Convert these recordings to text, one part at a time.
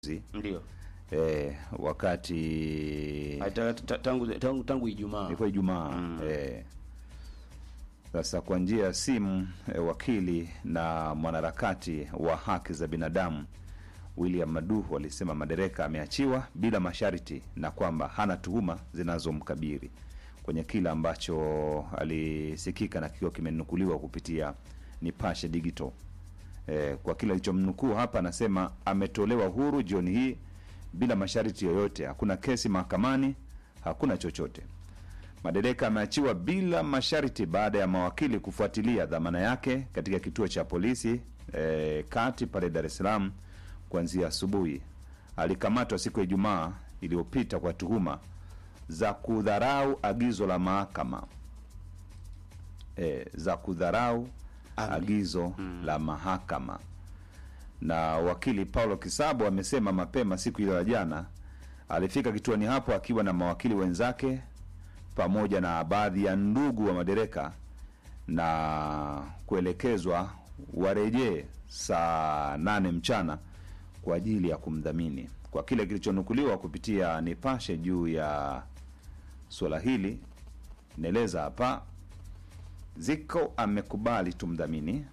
Ndio. eh, wakati Ah, ta- ta- Tangu tangu tangu Ijumaa. ilikuwa Ijumaa Mm. eh. Sasa kwa njia ya simu eh, wakili na mwanaharakati wa haki za binadamu William Maduhu alisema Madereka ameachiwa bila masharti na kwamba hana tuhuma zinazomkabili kwenye kile ambacho alisikika na kikiwa kimenukuliwa kupitia Nipashe Digital. Eh, kwa kile alichomnukuu hapa, anasema ametolewa huru jioni hii bila masharti yoyote, hakuna kesi mahakamani, hakuna chochote. Madereka ameachiwa bila masharti baada ya mawakili kufuatilia dhamana yake katika kituo cha polisi eh, kati pale Dar es Salaam kuanzia asubuhi. Alikamatwa siku ya Ijumaa iliyopita kwa tuhuma za kudharau agizo la mahakama eh, za kudharau Amri. agizo la mahakama. Na wakili Paulo Kisabo amesema mapema siku ile ya jana alifika kituoni hapo akiwa na mawakili wenzake pamoja na baadhi ya ndugu wa madereka na kuelekezwa warejee saa nane mchana kwa ajili ya kumdhamini. Kwa kile kilichonukuliwa kupitia Nipashe juu ya suala hili, naeleza hapa Ziko amekubali tumdhamini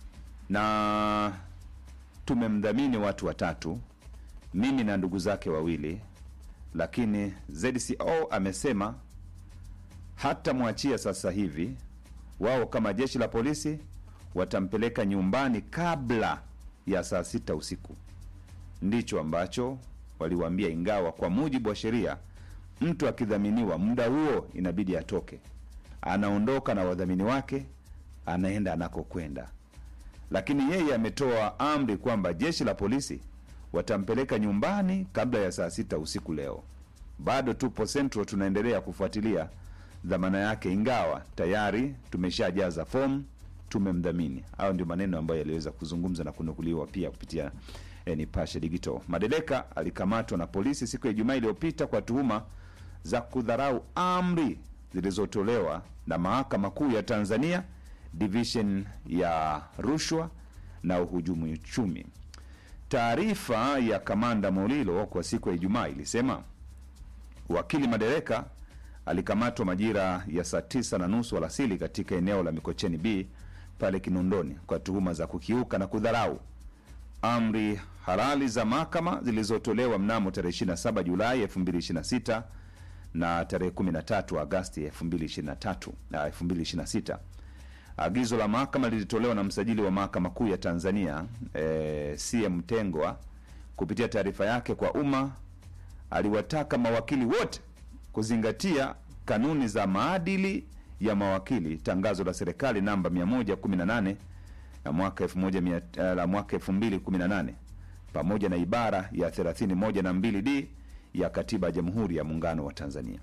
na tumemdhamini watu watatu, mimi na ndugu zake wawili, lakini ZCO amesema hatamwachia sasa hivi. Wao kama jeshi la polisi watampeleka nyumbani kabla ya saa sita usiku. Ndicho ambacho waliwaambia, ingawa kwa mujibu wa sheria mtu akidhaminiwa muda huo inabidi atoke, anaondoka na wadhamini wake, anaenda anakokwenda. Lakini yeye ametoa amri kwamba jeshi la polisi watampeleka nyumbani kabla ya saa sita usiku leo. Bado tupo Central, tunaendelea kufuatilia dhamana yake, ingawa tayari tumeshajaza fomu, tumemdhamini. Hayo ndio maneno ambayo yaliweza kuzungumza na kunukuliwa pia kupitia eh, Nipashe Digital. Madereka alikamatwa na polisi siku ya Ijumaa iliyopita kwa tuhuma za kudharau amri zilizotolewa na Mahakama Kuu ya Tanzania division ya rushwa na uhujumu uchumi. Taarifa ya kamanda Molilo kwa siku ya Ijumaa ilisema wakili Madereka alikamatwa majira ya saa tisa na nusu alasili katika eneo la Mikocheni B pale Kinondoni kwa tuhuma za kukiuka na kudharau amri halali za mahakama zilizotolewa mnamo tarehe 27 Julai 2026 na tarehe 13 Agasti 2023 na 2026. Agizo la mahakama lilitolewa na msajili wa mahakama kuu ya Tanzania eh, CM Tengwa kupitia taarifa yake kwa umma aliwataka mawakili wote kuzingatia kanuni za maadili ya mawakili, tangazo la serikali namba 118 ya mwaka 1100 eh, la mwaka 2018 pamoja na ibara ya 31 na 2D ya katiba ya Jamhuri ya Muungano wa Tanzania.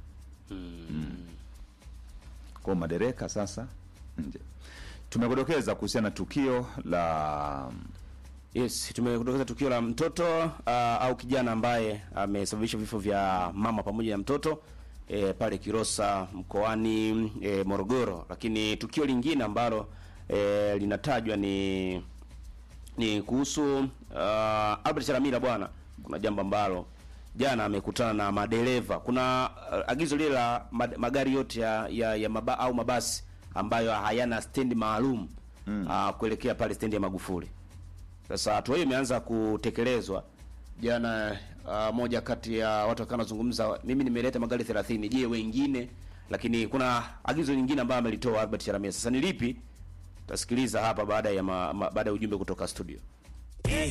Kwa madereka sasa nje. Tumekudokeza kuhusiana na tukio la Yes, tumekutokeza tukio la mtoto uh, au kijana ambaye amesababisha vifo vya mama pamoja na mtoto e, pale Kilosa mkoani e, Morogoro, lakini tukio lingine ambalo e, linatajwa ni ni kuhusu uh, Albert Chalamila bwana. Kuna jambo ambalo jana amekutana na madereva. Kuna uh, agizo lile la mag- magari yote ya, ya, ya maba, au mabasi ambayo hayana stendi maalum mm. uh, kuelekea pale stendi ya Magufuli. Sasa hatua hiyo imeanza kutekelezwa jana. Uh, moja kati ya watu wakawa wanazungumza, mimi nimeleta magari 30, je, wengine? Lakini kuna agizo lingine ambayo amelitoa Albert Chalamila. Sasa ni lipi? Tasikiliza hapa baada ya ma, ma, baada ya ujumbe kutoka studio.